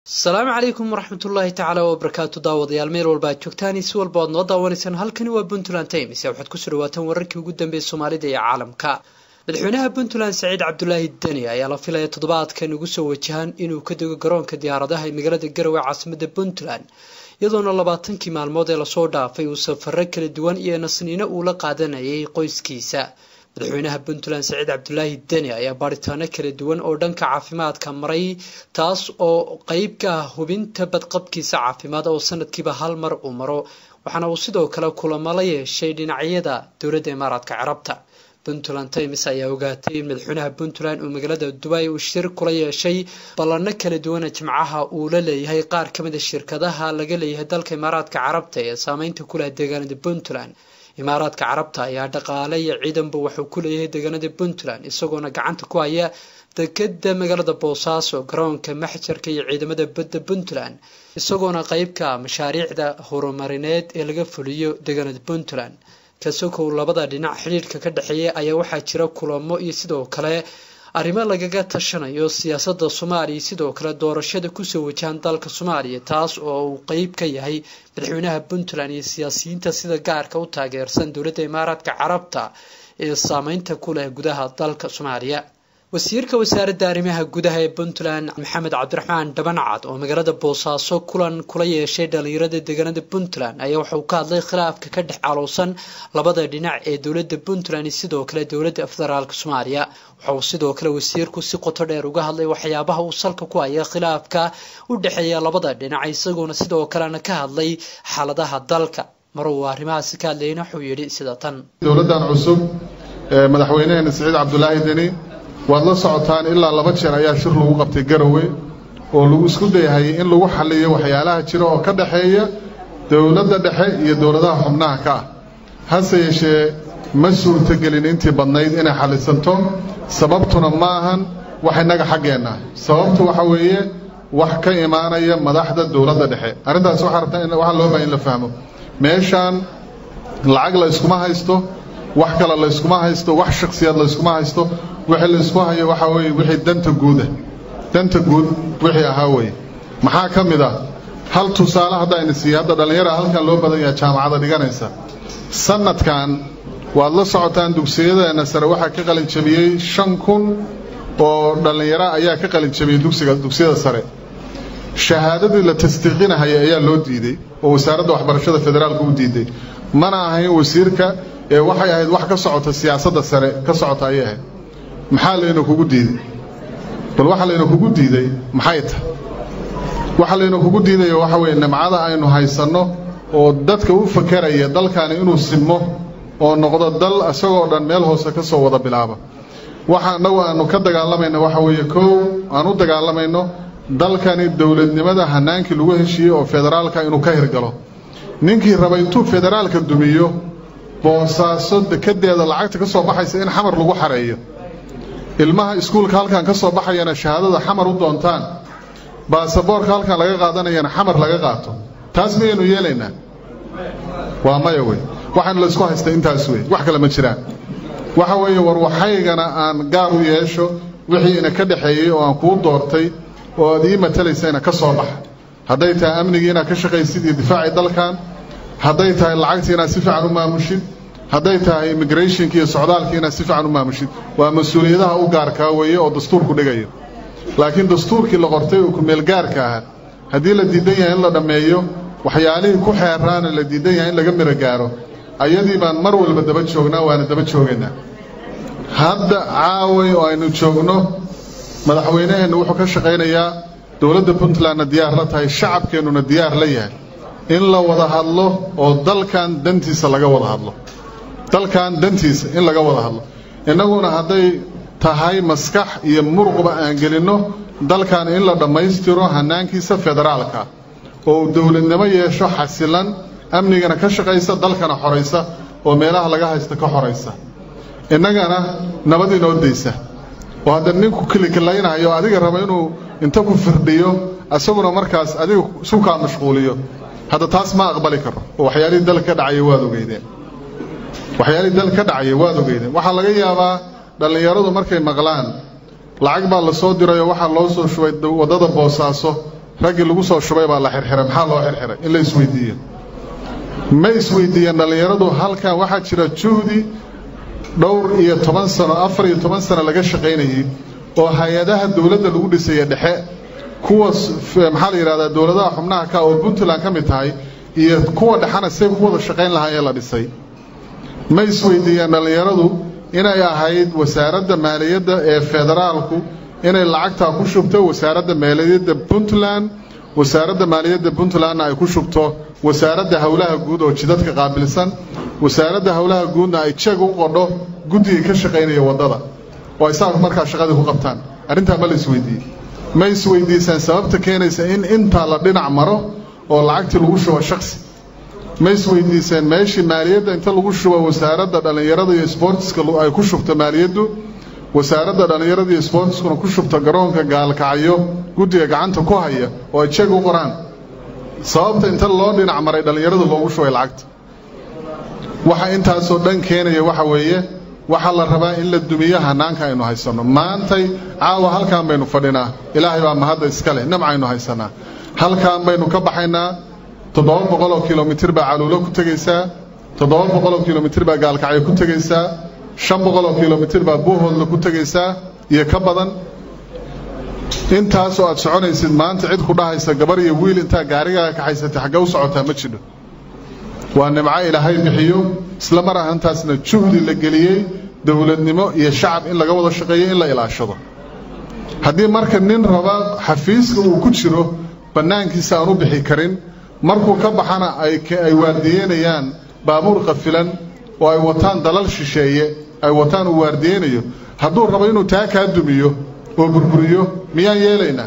asalaamu calaykum waraxmatullaahi tacaala wabarakaatu daawadayaal meel walba aad joogtaan si walba oad noo daawanaysaan halkani waa puntland times waxaad kusoo dhawaataan wararkii ugu dambeeyay soomaalida iyo caalamka madaxweynaha puntland saciid cabdulaahi deni ayaa la filaya toddobaadkan ugu soo wajahan inuu ka dego garoonka diyaaradaha ee magaalada garowe caasimada puntland iyadoona labaatankii maalmood ee lasoo dhaafay uu safaro kala duwan iyo nasniino uu la qaadanayay qoyskiisa madaxweynaha puntland saciid cabdulaahi deni ayaa baaritaano kala duwan oo dhanka caafimaadka maray taas oo qeyb ka ah hubinta badqabkiisa caafimaad oo sanadkiiba hal mar uu maro waxaana uu sidoo kale kulamo la yeeshay dhinacyada dowladda imaaraadka carabta puntland times ayaa ogaatay in madaxweynaha puntland uu magaalada dubai uu shir kula yeeshay ballano kala duwana jimcaha uu la leeyahay qaar ka mid a shirkadaha laga leeyahay dalka imaaraadka carabta ee saameynta ku leh deegaanada puntland imaaraadka carabta ayaa dhaqaale iyo ciidanba wuxuu ku leeyahay deegaanada puntland isagoona gacanta ku haya dekeda magaalada boosaaso garoonka maxjarka iyo ciidamada badda puntland isagoona qeybka mashaariicda horumarineed ee laga fuliyo deegaanada puntland kasokow labada dhinac xidhiidhka ka dhexeeya ayaa waxaa jira kulamo iyo sidoo kale arrimo lagaga tashanayo siyaasada soomaaliya sidoo kale doorashada kusoo wajahan dalka soomaaliya taas oo uu qeyb ka yahay madaxweynaha puntland iyo siyaasiyiinta sida gaarka u taageersan dowladda imaaraadka carabta ee saameynta ku leh gudaha dalka soomaaliya wasiirka wasaaradda arrimaha gudaha ee puntland maxamed cabdiraxmaan dhabancad oo magaalada boosaaso kulan kula yeeshay dhalinyarada deegaanada puntland ayaa waxauu ka hadlay khilaafka ka dhex calowsan labada dhinac ee dowladda puntland iyo sidoo kale dowladda federaalk soomaaliya waxa uu sidoo kale wasiirku si qoto dheer uga hadlay waxyaabaha uu salka ku haya khilaafka u dhexeeya labada dhinac isagoona sidoo kalena ka hadlay xaaladaha dalka mar uu arrimahaasi ka hadlayna wuxuu yidhi sida tan dowladdan cusub ee madaxweynaheena siciid cabdulaahi deni waad la socotaan ilaa laba jeer ayaa shir lagu qabtay garowe oo lagu isku dayahayay in lagu xalliyo waxyaalaha jira oo ka dhexeeya dowladda dhexe iyo dowladaha xubnaha ka ah hase yeeshee ma suurtagelin intii badnayd inay xallisanto sababtuna ma ahan wax innaga xaggeenna sababtu waxa weeye wax ka imaanaya madaxda dowladda dhexe arrintaas waxaa rabtaa waxaa loo bahay in la fahmo meeshaan lacag la yskuma haysto wax kale layskuma haysto wax shaksiyaad layskuma haysto wixii laysku hayo waxaa weeye wixii danta guuda danta guud wixii ahaa weeye maxaa ka mid ah hal tusaale haddayna siiya hadda dhallinyara halkan loo badan yaha jaamacada dhiganaysa sanadkan waad la socotaan dugsiyadeenna sare waxaa ka qalin jabiyey shan kun oo dhallinyaro ayaa ka qalin jabiyey dugsiga dugsiyada sare shahaadadii la tasdiiqinahaya ayaa loo diiday oo wasaaradda waxbarashada federaalka u diiday mana ahayn wasiirka ee waxay ahayd wax ka socota siyaasadda sare ka socota ayay ahayd maxaa layna kugu diiday bal waxa layna kugu diiday maxay tahay waxa layna kugu diidayo waxa weeye nimcada aynu haysanno oo dadka u fakeraya dalkani inuu simo oo noqdo dal isagoo dhan meel hoose ka soo wada bilaaba waxa annagu aanu ka dagaalamayno waxa weeye kow aan u dagaalamayno dalkani dowladnimada hanaankii lagu heshiiyey oo federaalka inuu ka hirgalo ninkii raba intuu federaalka dumiyo boosaaso dekedeeda lacagta ka soo baxaysa in xamar lagu xareeyo ilmaha iskuulka halkan ka soo baxayana shahaadada xamar u doontaan baasaboorka halkan laga qaadanayana xamar laga qaato taas miyaynu yeelaynaa waa maya wey waxaanu laysku haystay intaas wey wax kale ma jiraan waxa weeye war waxaygana aan gaar u yeesho wixii ina ka dhexeeyey oo aan kuu doortay oo aad ii matalaysayna ka soo baxa hadday tahay amnigii inaad ka shaqaysid iyo difaacii dalkan hadday tahay lacagtii inaad si fiican u maamushid hadday tahay immigrationki iyo socdaalkii inaad si fiican u maamushid waa mas-uuliyadaha u gaarkaa weeye oo dastuurku dhigayo laakiin dastuurkii la qortay oo kumeelgaarka ahaa haddii la diidan yahay in la dhammeeyo waxyaalihii ku xeeraana la diidan yahay in laga miro gaaro ayadii baan mar walba daba joognaa waana daba joogaynaa hadda caaway oo aynu joogno madaxweynaheennu wuxuu ka shaqaynayaa dowladda puntlandna diyaar la tahay shacabkeennuna diyaar la yahay in la wada hadlo oo dalkan dantiisa laga wada hadlo dalkan dantiisa in laga wada hadlo innaguna hadday tahay maskax iyo muruqba aan gelinno dalkan in la dhammaystiro hanaankiisa federaalka oo dowladnimo yeesho xasilan amnigana ka shaqaysa dalkana xoraysa oo meelaha laga haysta ka xoraysa innagana nabad inoo daysa oo hadda ninku kilikalaynaayo adiga raba inuu inta ku firdhiyo isaguna markaas adiga sukaa mashquuliyo hadda taas ma aqbali karo oo waxyaalihii dalka ka dhacaya waad ogeydeen waxyaalihii dalka ka dhacaya waad ogeydeen waxaa laga yaabaa dhallinyaradu markay maqlaan lacag baa la soo dirayoo waxaa loo soo shubay waddada boosaaso raggii lagu soo shubay baa la xirxiray maxaa loo xirxiray in la isweydiiyo ma isweydiiyeen dhallinyaradu halkan waxaa jira juhdi dhowr iyo toban sano afar iyo toban sano laga shaqaynayay oo hay-adaha dowladda lagu dhisaya dhexe kuwa maxaa la yidhahdaa dowladaha xubnaha ka oo puntland ka mid tahay iyo kuwa dhexana say ku wada shaqayn lahaayee la dhisay ma isweydiiyeen dhallinyaradu inay ahayd wasaaradda maaliyadda ee federaalku inay lacagtaa ku shubto wasaaradda maaliyadda puntland wasaaradda maaliyadda puntlandna ay ku shubto wasaaradda howlaha guud oo jidadka qaabilsan wasaaradda howlaha guudna ay jeeg u qodho guddigii ka shaqaynaya waddada oo ay saa markaa shaqadii ku qabtaan arrintaa ma la isweydiiyey ma isweydiiseen sababta keenaysa in intaa la dhinac maro oo lacagtii lagu shubo shaksi ma isweydiiseen meeshii maaliyadda inta lagu shubo wasaaradda dhallinyarada iyo sboortiska ay ku shubto maaliyaddu wasaaradda dhallinyarada iyo sboortiskuna ku shubto garoonka gaalkacyo guddiga gacanta ku haya oo ay jeeg u qoraan sababta inta loo dhinac maray dhallinyaradu loogu shubay lacagta waxa intaasoo dhan keenaya waxa weeye waxaa la rabaa in la dumiyo hanaanka aynu haysanno maantay caawa halkaan baynu fadhinaa ilaahay baa mahadda iska leh nimcaynu haysanaa halkaan baynu ka baxaynaa toddoba boqol oo kilomitir baa caluulo ku tegaysaa toddoba boqol oo kilomitir baa gaalkacyo ku tegaysaa shan boqol oo kilomitir baa buuhoodla ku tegaysaa iyo ka badan intaasoo aad soconaysid maanta cid ku dhahaysa gabar iyo wiil intaa gaarigaaga kaxaysatay xaggee u socotaa ma jidho waa nimco ilaahay bixiyo isla mar ahantaasna juhdi la geliyey dowladnimo iyo shacab in laga wada shaqeeyo in la ilaashado haddii marka nin raba xafiiska uu ku jiro bannaankiisa aan u bixi karin markuu ka baxana ay waardiyeynayaan baabuur qafilan oo ay wataan dalal shisheeye ay wataan uu waardiyeynayo hadduu rabo inuu taa kaa dumiyo oo burburiyo miyaan yeelaynaa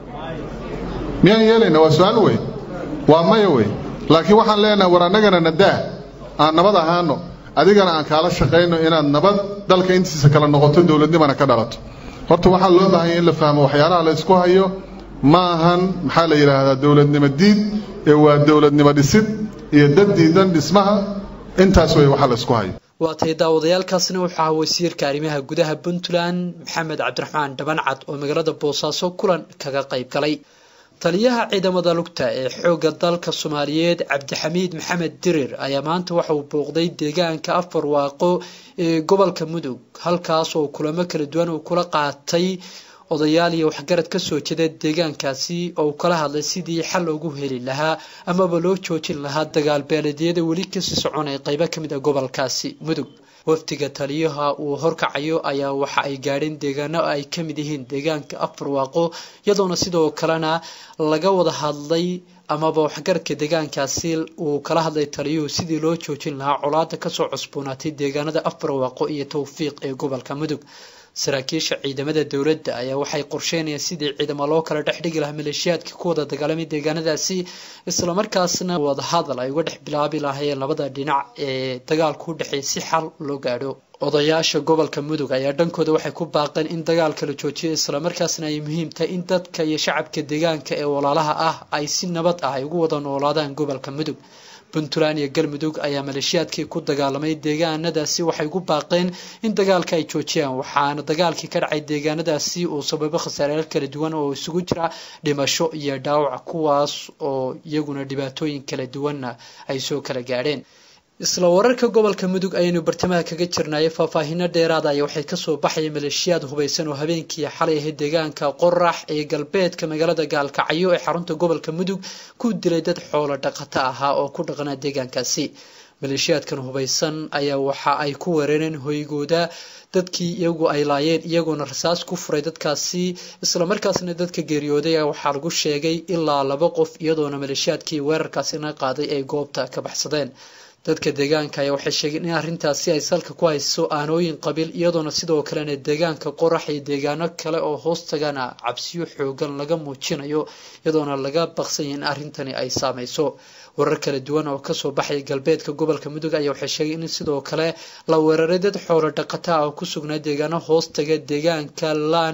miyaan yeelaynaa waa su-aal wey waa maya wey laakiin waxaan leenahay war annagana nadaa aan nabad ahaano adigana aan kaala shaqayno inaad nabad dalka intiisa kala noqoto dowladnimana ka dhalato horta waxaa loo baahanya in la fahmo waxyaalaha la ysku hayo ma ahan maxaa la yidhaahdaa dowladnimo diid ee waa dowladnimo dhisid iyo dad diidan dhismaha intaas wey waxa la ysku hayo waa tay daawadayaalkaasina wuxuu ahaa wasiirka arrimaha gudaha puntland maxamed cabdiraxmaan dhabancad oo magaalada boosaaso kulan kaga qayb galay taliyaha ciidamada lugta ee xoogga dalka soomaaliyeed cabdixamiid maxamed dirir ayaa maanta waxa uu booqday deegaanka afar waaqo ee gobolka mudug halkaas oo kulamo kala duwan uu kula qaatay odayaal iyo waxgarad kasoo jeeda deegaankaasi oo uu kala hadlay sidii xal loogu heli lahaa amaba loo joojin lahaa dagaal beeledyada weli kasii soconaya qeybo kamid a gobolkaasi mudug wafdiga taliyaha uu horkacayo ayaa waxa ay gaadheen deegaano ay kamid yihiin deegaanka afar waaqo iyadoona sidoo kalena laga wada hadlay amaba waxgaradka deegaankaasi uu kala hadlay taliyuhu sidii loo joojin lahaa colaada kasoo cusboonaatay deegaanada afar waaqo iyo towfiiq ee gobolka mudug saraakiisha ciidamada dowladda ayaa waxay qorsheynayaan sidii ciidamo loo kala dhex dhigi lahaa maleeshiyaadka ku wada dagaalamay deegaanadaasi islamarkaasna wadahadal ay uga dhex bilaabi lahaayeen labada dhinac ee dagaalku u dhexeeya si xal loo gaadho odayaasha gobolka mudug ayaa dhankooda waxay ku baaqeen in dagaalka la joojiyo islamarkaasna ay muhiim tahay in dadka iyo shacabka deegaanka ee walaalaha ah ay si nabad ah ay ugu wada noolaadaan gobolka mudug puntland iyo galmudug ayaa maleeshiyaadkii ku dagaalamay deegaanadaasi waxay ugu baaqeen in dagaalka ay joojiyaan waxaana dagaalkii ka dhacay deegaanadaasi uu sababo khasaareel kala duwan oo isugu jira dhimasho iyo dhaawac kuwaas oo iyaguna dhibaatooyin kala duwanna ay soo kala gaadheen isla wararka gobolka mudug ayaynu bartamaha kaga jirnay faahfaahino dheeraada aya waxay kasoo baxaya maleeshiyaad hubaysan oo habeenkii xalay ahayd deegaanka qorax ee galbeedka magaalada gaalkacyo ee xarunta gobolka mudug ku dilay dad xoolo dhaqato ahaa oo ku dhaqnaa deegaankaasi maleeshiyaadkan hubaysan ayaa waxa ay ku weerareen hoygooda dadkii iyagu ay laayeen iyagoona rasaas ku furay dadkaasi islamarkaasna dadka geeriyooday waxaa lagu sheegay ilaa laba qof iyadoona maleeshiyaadkii weerarkaasina qaaday ay goobta ka baxsadeen dadka deegaanka ayaa waxay sheegeen in arrintaasi ay salka ku hayso aanooyin qabiil iyadoona sidoo kalena deegaanka qorax iyo deegaano kale oo hoostagana cabsiyo xoogan laga muujinayo iyadoona laga baqsanya in arrintani ay saameyso warar kala duwan oo kasoo baxaya galbeedka gobolka mudug ayaa waxay sheegeen in sidoo kale la weeraray dad xoolo dhaqata ah oo ku sugnaa deegaano hoostaga deegaanka laan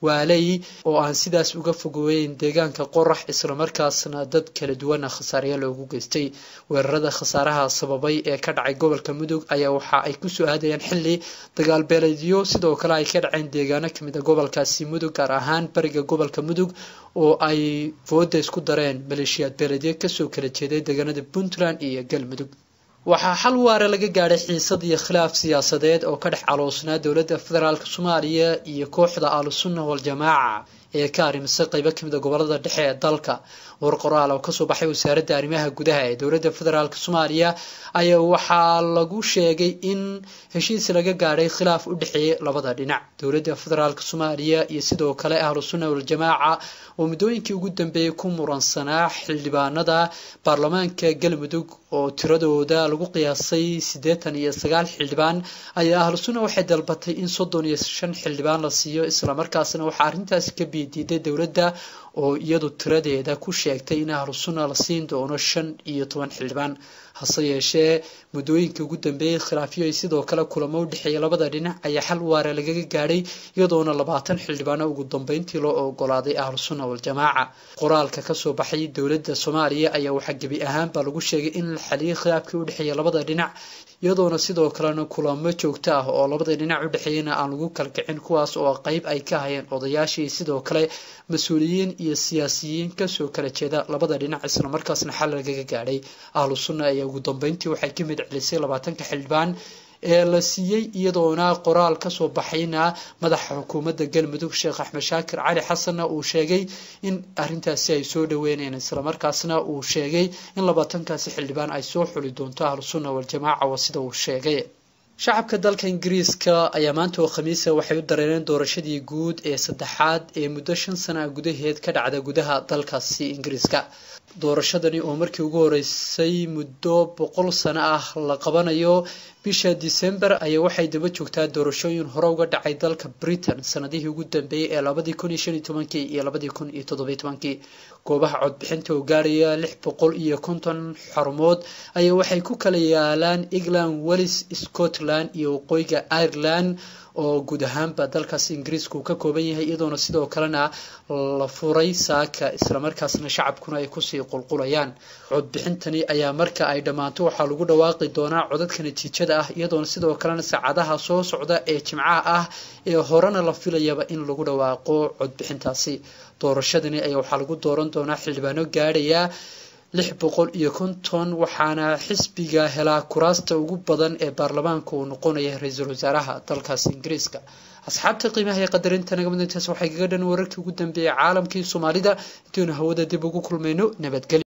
waaley oo aan sidaas uga fogoweyn deegaanka qorax islamarkaasna dad kala duwana khasaarya loogu geystay weerarada khasaaraha sababay ee ka dhacay gobolka mudug ayaa waxa ay kusoo aadayaan xili dagaal beeleedyo sidoo kale ay ka dhaceen deegaano kamid a gobolkaasi mudug gaar ahaan bariga gobolka mudug oo ay fooda isku dareen maleeshiyaad beeleedyo kasoo kala jeeday deegaanada puntland iyo galmudug waxaa xal waare laga gaadhay xiisad iyo khilaaf siyaasadeed oo ka dhex caloosnaa dowladda federaalk soomaaliya iyo kooxda ahlusunna waljamaaca ee ka arrimisay qaybo kamid a gobolada dhexe ee dalka war qoraal oo kasoo baxay wasaaradda arrimaha gudaha ee dowladda federaalk soomaaliya ayaa waxaa lagu sheegay in heshiis laga gaadhay khilaaf u dhexeeyay labada dhinac dowladda federaalk soomaaliya iyo sidoo kale ahlusunna waljamaaca oo muddooyinkii ugu dambeeyey ku muransanaa xildhibaanada baarlamaanka galmudug oo tiradooda lagu qiyaasay siddeetan iyo sagaal xildhibaan ayaa ahlusunna waxay dalbatay in soddon iyo shan xildhibaan la siiyo islamarkaasna waxaa arrintaasi ka biidiiday dowladda oo iyadu tiradeeda ku sheegtay in ahlusunna la siin doono shan iyo toban xildhibaan hase yeeshee muddooyinkii ugu dambeeyey khilaafyo ay sidoo kale kulamo u dhexeeya labada dhinac ayaa xal waare lagaga gaadhay iyadoona labaatan xildhibaano ugu dambeyntii loo ogolaaday ahlusunna waljamaaca qoraalka kasoo baxay dowladda soomaaliya ayaa waxaa gebi ahaanba lagu sheegay in la xaliyay khilaafkii u dhexeeya labada dhinac iyadoona sidoo kalena kulamo joogto ah oo labada dhinac u dhexeeyana aan lagu kalkicin kuwaas oo qeyb ay ka hayeen odayaashii sidoo kale mas-uuliyiin iyo siyaasiyiin kasoo kala jeeda labada dhinac islamarkaasna xal lagaga gaadhay ahlu sunna ayaa ugu dambeyntii waxay ka mid celisay labaatanka xildhibaan ee la siiyey iyadoona qoraal kasoo baxayna madaxa xukuumadda galmudug sheekh axmed shaakir cali xasanna uu sheegay in arintaasi ay soo dhaweyneen islamarkaasna uu sheegay in labaatankaasi xildhibaan ay soo xuli doonto ahlu sunna waljamaaca waa sida uu sheegay shacabka dalka ingiriiska ayaa maanta oo khamiisa waxay u dareereen doorashadii guud ee saddexaad ee muddo shan sana gudaheed ka dhacda gudaha dalkaasi ingiriiska doorashadani oo markii ugu horeysay muddo boqol sano ah la qabanayo bisha december ayaa waxay daba joogtaa doorashooyin hore uga dhacay dalka britain sanadihii ugu dambeeyey ee labadii kun iyo shan iyo tobankii iyo labadii kun iyo toddobiyo tobankii goobaha codbixinta oo gaaraya lix boqol iyo konton xarumood ayaa waxay ku kala yaalaan england wells scotland iyo waqooyiga ireland oo guud ahaanba dalkaasi ingiriiska uu ka kooban yahay iyadoona sidoo kalena la furay saaka islamarkaasna shacabkuna ay kusii qulqulayaan codbixintani ayaa marka ay dhammaato waxaa lagu dhawaaqi doonaa codadka natiijada ah iyadoona sidoo kalena saacadaha soo socda ee jimcaha ah ee horena la filayaba in lagu dhawaaqo codbixintaasi doorashadani ayaa waxaa lagu dooran doonaa xildhibaano gaadhaya lix boqol iyo konton waxaana xisbiga helaa kuraasta ugu badan ee baarlamaanka uu noqonaya ra-iisul wasaaraha dalkaasi ingiriiska asxaabta qiimaha iyo qadarinta naga mid intaas waxay kaga dhan wararkii ugu dambeeyay caalamkii soomaalida intaynu hawada dib ugu kulmayno nabadgelyo